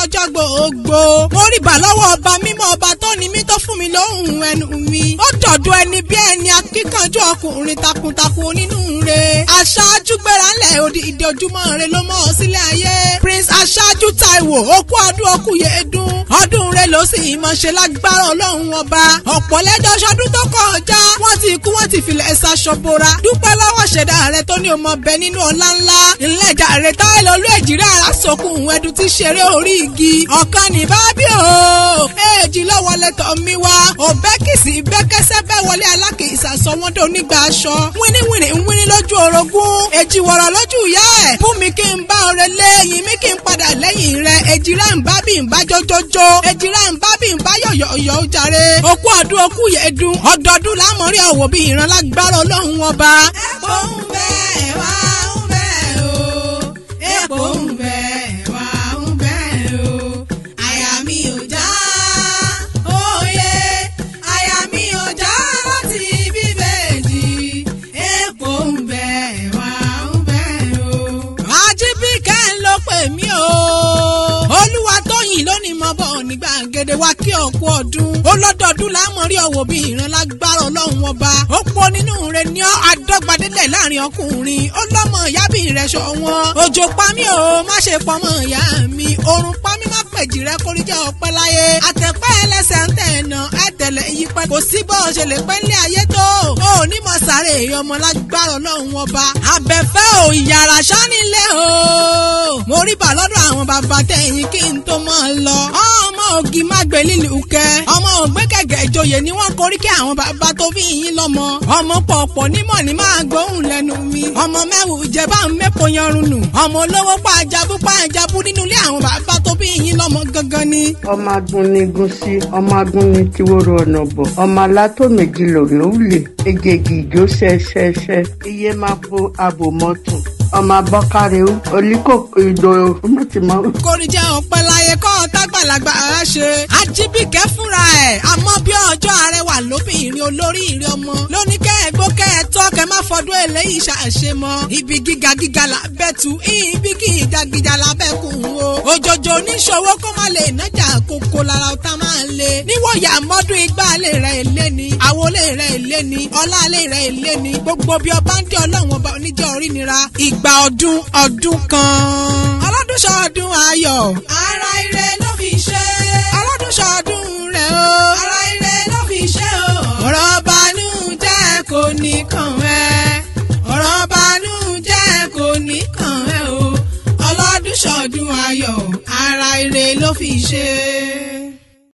lọ́jọ́ gbogbo. mo rí bà lọ́wọ́ ọba mímọ́ ọba tó ní mí tó fún mi lóhùn ẹnu mi. ó dọ̀dọ̀ ẹni bí ẹni akíkanjú ọkùnrin takuntakun onínúure. aṣáájú gbéra ńlẹ̀ òdì ìdí ojúmọ́ rẹ ló mọ́ ọ sílẹ̀ ayé. prince aṣáájú taiwo okú ọdún okú yéédún. ọdún rẹ ló sì mọ̀ ṣe lágbára ọlọ́run ọba. ọ̀pọ̀ lẹ́jọ́ ṣọdún tó kọjá. wọ́n ti kú wọ́n ti filẹ̀ ṣaṣọ bora. dúpẹ́ lọ́wọ́ ṣẹ̀dá rẹ tó ní ọmọ bẹ nínú ọlá ńlá. ìlẹ̀jà rẹ táyé lọ́lú èjìrẹ́ ara sọkùn ẹ̀dùn ti ṣeré orí igi. ọ̀kan ní bábí o. èjì lọ́wọ́ lẹ́tọ̀ mi wá. òbẹ́kìsì bẹ́kẹ́sẹ́ bẹ́ wọlé alákìísà sọ wọ́n dé onígbà aṣọ. wíníwìnì ń wíní lójú orogún. èjì wọ̀rọ̀ lójú ìyá ẹ̀. fún mi kí n bá ọrẹ lẹ́yìn mi kí n padà lẹ́yìn rẹ̀. èjì rẹ̀ ń bá bí n bá jójójó. èjì rẹ̀ ń bá bí n bá yọ̀yọ̀yọ̀ jàre. òkú ọdún òkú yẹ̀dùn. ọdọọdún lámọ̀rí ọ̀wọ̀ bí ìran lágbára ọlọ́run ọba. epo ń bẹ wá ń bẹ o epo ń bẹ wá ń bẹ o àyà mi ò já òye àyà mi ò já láti bíbélì epo ń bẹ wá ń bẹ o. Àjíbíkẹ́ ń lọ pè mí o. Olúwa tóyìn lónìí mọ bọ̀ ní gbàgede wa kí ọ̀pọ̀ ọdún. Ó lọ́dọọdún lámọ̀rí ọ̀wọ̀ bí ìran lágbára ọlọ́run ọba. Ó pọ̀ nínú rẹ̀ ní àdọ́gbadélẹ̀ láàrin ọkùnrin. Ó lọ́mọ ìyá bí rẹ̀ ṣọ wọn. Òjò pa mí o, má ṣe pọmọ ìyá mi. Òrùn pa mí má pèjì rẹ kórí jẹ́ ọpẹ́ láyé. Àtẹ̀pẹ́ ẹlẹ́sẹ̀ ń tẹ̀nà ẹ̀tẹ̀lẹ̀ ìyípẹ́. Kò sí bọ́ ṣe lè pẹ́ lé ayé tó. O ò ní mọ̀ sáré ọmọ lágbára ọlọ́run ọba. Àbẹ̀fẹ́ ò ìyàrá sánilé o. Mo rí bà lọ́dọ̀ àwọn bàbá tẹ̀yìn kí n tó mọ̀ lọ. Ọmọ ògì má gbé lílù kẹ́. Ọmọ ògbé kẹ̀kẹ́ ìjòyè ni wọ́n korí kí àwọn bàbá tó bí yín lọ́mọ. Ọmọ pọ̀pọ̀ nímọ̀ ní máa gbóhùn lẹ́nu mi. Ọmọ mẹ́wù ìjẹba ń mẹ́pọ̀ yanrun nù. Ọmọ olówó pa àjàbú pa àjàbú nínú ilé àwọn bàbá tó bí yín lọ́mọ gangan ni. ọmọ agúnnigun sí ọmọ agúnni tí wóró ọ̀nà bọ̀ ọmọ alátó méjì lòló lè ejegi ìjó ṣẹṣẹṣẹ iye máa bo abo mọ́tò ọmọ abọ́kárẹ́wò oníkó ìdò mọ̀tìmọ́. Kórìjẹ́ ọ̀pẹ láyé kọ́ tágbàlagbà á ṣe. Ajíbíkẹ́ fúnra ẹ̀ àmọ́ bí ọjọ́ arẹwà lóbìnrin olórí ìrìn ọmọ. Lóní kẹ́ ẹ gbó kẹ́ ẹ tọ́ kẹ́ má fọdún eléyìí ṣàṣe mọ́. Ibi gíga gíga là bẹ́ tu ibi gíga gíga là bẹ́ kù o. Òjòjò oníṣòwò kó má lè nájà kókó lára ọ̀tá máa ń le. Níwòyà mọ́dún igbá lè rẹ̀ èlé ni. Àwo lè rẹ̀ èlé ni. Ọlá lè rẹ̀ èlé ni. Gbogbo bí ọba ń dé ọlọ́run ọba oníjẹ́ orí nira. Ìgbà ọdún ọdún kan. Ọlọ́dún ṣọdún ayọ̀. ara ire ló fi ṣe Ọlọ́dún ṣọdún rẹ̀ o. ara ire ló fi ṣe o. Ọ̀rọ̀ banújẹ́ kò ní kàn ẹ́. Ọ̀rọ̀ banújẹ́ kò ní kàn ẹ́ o. Ọlọ́dún ṣọdún ayọ̀. Ara ire ló fi ṣe.